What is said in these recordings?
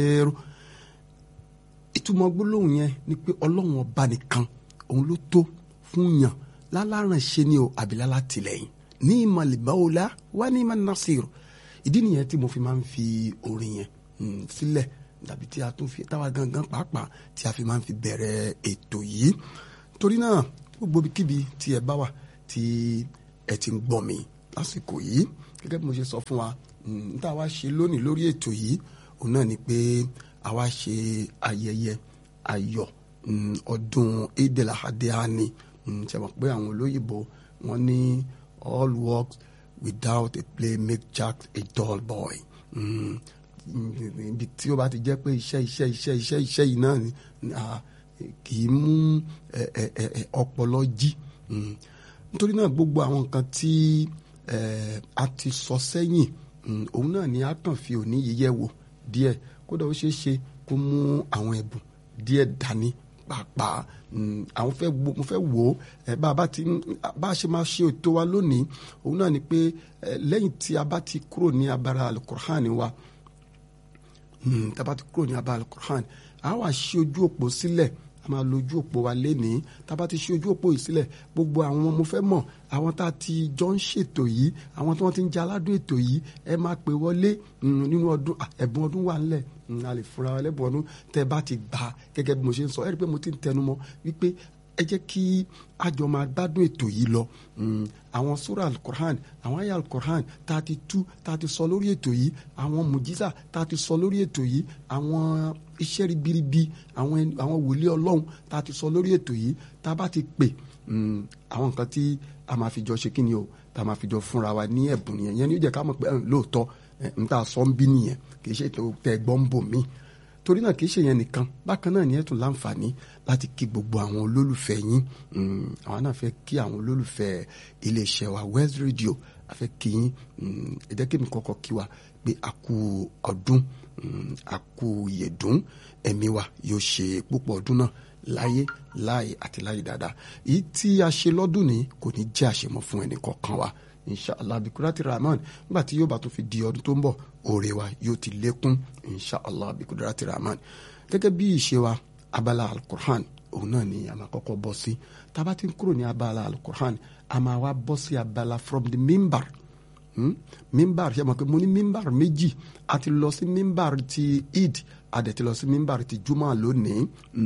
ẹ̀rọ ìtumọ̀ gbólóhùn yẹn ni pé ọlọ́run ọba nìkan òun ló tó fún yàn lálárànṣe ni o àbílálá tìlẹ́yìn ní ìmọ̀lẹ́báwòlá wá ní ìmọ̀ nasir ìdí nìyẹn tí mo fi máa ń fi orin yẹn sílẹ̀ tàbí tí a tún fi táwa gangan pàápàá tí a fi máa ń fi bẹ̀rẹ̀ ètò yìí torí náà gbogbo kíbi tí ẹ bá wà tí ẹ ti ń gbọ́ mi lásìkò yìí gẹ́gẹ́ bí mo ṣe sọ fún wa n tá a wá ṣe lónìí lórí ètò yìí òun náà ni pé a wá ṣe ayẹyẹ ayọ̀ ọdún edelahadehani ṣe mọ̀ pé àwọn olóyìnbó wọ́n ní all works without a play make Jack a dull boy ibi tí ó bá ti jẹ́ pé iṣẹ́ iṣẹ́ iṣẹ́ iṣẹ́ iṣẹ́ yìí náà ni kì í mú ọpọlọ jí nítorí náà gbogbo àwọn nǹkan tí a ti sọ sẹ́yìn òun náà ni a kàn fi òní yíyẹ wò díẹ̀ kódà ó ṣeé ṣe kó mú àwọn ẹ̀bùn díẹ̀ dání pàápàá àwọn fẹ́ wo mo fẹ́ wò ó ẹ bá a bá ti bá a ṣe máa ṣe ètò wa lónìí òun náà ni pé lẹ́yìn tí a bá ti kúrò ní abara alukur'an wa tá a bá ti kúrò ní abara alukur'an a wá ṣí ojú òpó sílẹ̀ a máa lo ojú òpó wa lénìí tá a bá ti ṣí ojú òpó yìí sílẹ̀ gbogbo àwọn mo fẹ́ mọ̀ àwọn tá a ti jọ ń ṣètò yìí àwọn tí wọ́n ti ń jẹ́ aládùn ètò yìí ẹ máa pè wọlé nínú ọdún ẹ̀bùn ọdún wà ńlẹ̀ a lè fúnra wa lẹ́bùn ọdún tẹ́ bá ti gbà gẹ́gẹ́ bí mo ṣe ń sọ ẹ rí i pé mo ti ń tẹnu mọ́ wípé ẹ jẹ́ kí àjọ máa gbádùn ètò yìí lọ àwọn sura alukur'an àwọn aya alukur'an tá a ti tú tá a ti sọ lórí ètò yìí àwọn mujiza tá a ti sọ lórí ètò yìí àwọn iṣẹ́ ribiribi àwọn àwọn wòlíì ọlọ́run tá a ti sọ lórí ètò yìí tá a bá ti pè àwọn nǹkan tí a máa fi jọ ṣe kí ni o tá a máa fi jọ fúnra wa ní ẹ̀bùn nìyẹn yẹn ni ó jẹ́ ká mọ̀ pé lóòótọ́ n ta sọ ń bí nìyẹn kì í ṣe tó tẹ gbọ́ ń bò mí torí náà kì í ṣe yẹn nìkan bákan náà ni ẹ tún láǹfààní láti kí gbogbo àwọn olólùfẹ́ yín àwọn náà fẹ́ kí àwọn olólùfẹ́ iléeṣẹ́ wa West Radio a fẹ́ kí yín ẹ jẹ́ kí mi kọ́kọ́ kí wa pé a kú ọdún a kú ìyẹ̀dún ẹ̀mí wa yóò ṣe púpọ̀ ọdún náà láyé láàyè àti láyé dáadáa èyí tí a ṣe lọ́dún ní kò ní jẹ́ àṣemọ́ fún ẹnì kọ̀ọ̀kan wa inshallah bikurati rahman nígbà tí yóò bá tún fi di ọdún tó ń bọ̀ oore wa yóò ti lékún inshallah bikurati rahman gẹ́gẹ́ bí ìṣe wa abala alukur'an òun náà ni a máa kọ́kọ́ bọ́ sí tába ti ń kúrò ní abala alukur'an a máa wá bọ́ sí abala from the mimbar hmm? mimbar ṣe mọ̀ pé mo ní mimbar méjì a ti lọ sí mimbar ti eid a dẹ̀ ti lọ sí mimbar ti juma lónìí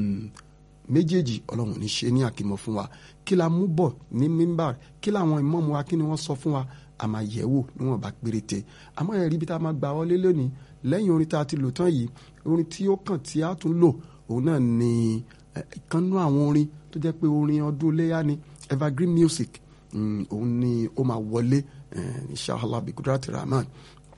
méjèèjì ọlọ́run ní ṣe ní àkìmọ̀ fún wa kí la mú bọ̀ ní mímbà kí làwọn ìmọ̀ọ́mù wa kí ni wọ́n sọ fún wa a máa yẹ̀ wò níwọ̀n bá péréte àmọ́ ẹ̀rí bí tá a máa gbà wọlé lónìí lẹ́yìn orin tá a ti lò tán yìí orin tí ó kàn tí a tún lò òun náà ni ìkànnú àwọn orin tó jẹ́ pé orin ọdún léyà ni evergreen music òun ni ó máa wọlé inshallah bi kudrati rahman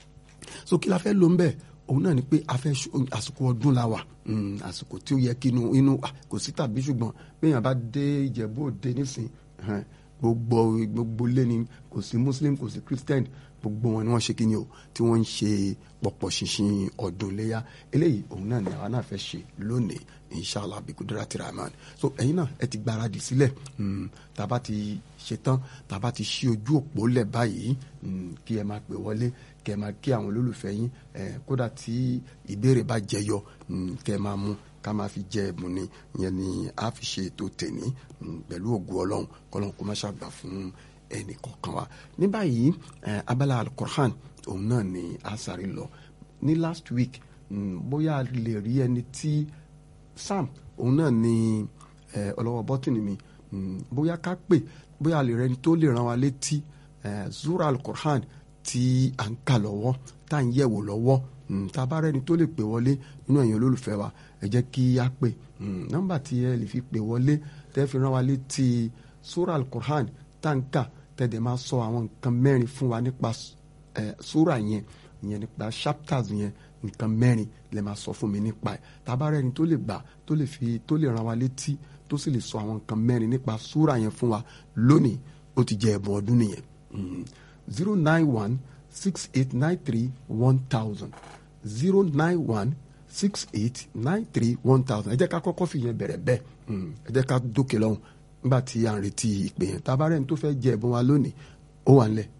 so kí la fẹ́ lò ń bẹ́ẹ̀ òun náà ni pé a fẹ́ àsìkò ọdún la wà àsìkò tí ó yẹ kí inú inú kò sí tàbí ṣùgbọ́n béèyàn bá dé ìjẹ̀bú òde nísìn gbogbo gbogbo lé ni kò sí muslim kò sí christian gbogbo wọn ni wọ́n ṣe kí ni o tí wọ́n ń ṣe pọ̀pọ̀ ṣinṣin ọdún léyà eléyìí òun náà ni àwa náà fẹ́ ṣe lónìí inshallah bikudura tiraman so ẹ̀yin náà ẹ ti gbáradì sílẹ̀ tàbá ti ṣetán tàbá ti ṣí ojú òpó lẹ̀ báyìí kí ẹ máa pè wọlé kẹ máa kí àwọn olólùfẹ́ yín kódà tí ìbéèrè bá jẹyọ kẹ máa mú ká máa fi jẹ ẹ̀bùn ni ìyẹn ni a fi ṣe ètò tèní pẹ̀lú ògùn ọlọ́run kọ́lọ́n kó má ṣàgbà fún ẹnì kọ̀ọ̀kan wa ní báyìí abala alukur'an òun náà ni a sáré lọ ní last week bóyá a lè rí ẹni tí sam òun náà ni ọlọ́wọ́ bọ́tìnì mi bóyá ká pè bóyá a lè rẹni tó lè ràn wá létí zura alukur'an tí à ń kà lọ́wọ́ tá à ń yẹ̀wò lọ́wọ́ tá a bá rẹ́ni tó lè pè wọlé nínú ẹ̀yin olólùfẹ́ wa ẹ jẹ́ kí á pè nọ́mbà tí ẹ lè fi pè wọlé tẹ́ fi rán wa létí sura al-Qur'an tá à ń kà tẹ́lẹ̀ máa sọ àwọn nǹkan mẹ́rin fún wa nípa sura yẹn ìyẹn nípa chapters yẹn nǹkan mẹ́rin lè máa sọ fún mi nípa ẹ̀ tá a bá rẹ́ni tó lè gbà tó lè fi tó lè rán wa létí tó sì lè sọ àwọn nǹkan mẹ́rin nípa sura yẹn fún wa lónìí ó ti jẹ́ ẹ̀bùn ọdún nìyẹn zero nine one six eight nine three one thousand zero nine one six eight nine three one thousand ẹ jẹ́ ká kọ́kọ́ fi yẹn bẹ̀rẹ̀ bẹ́ẹ̀ ẹ jẹ́ ká dókè lọ́hùn nígbà tí à ń retí ìpè yẹn tá a bá rẹ́ni tó fẹ́ jẹ ẹ̀bùn wa lónìí ó wà nílẹ̀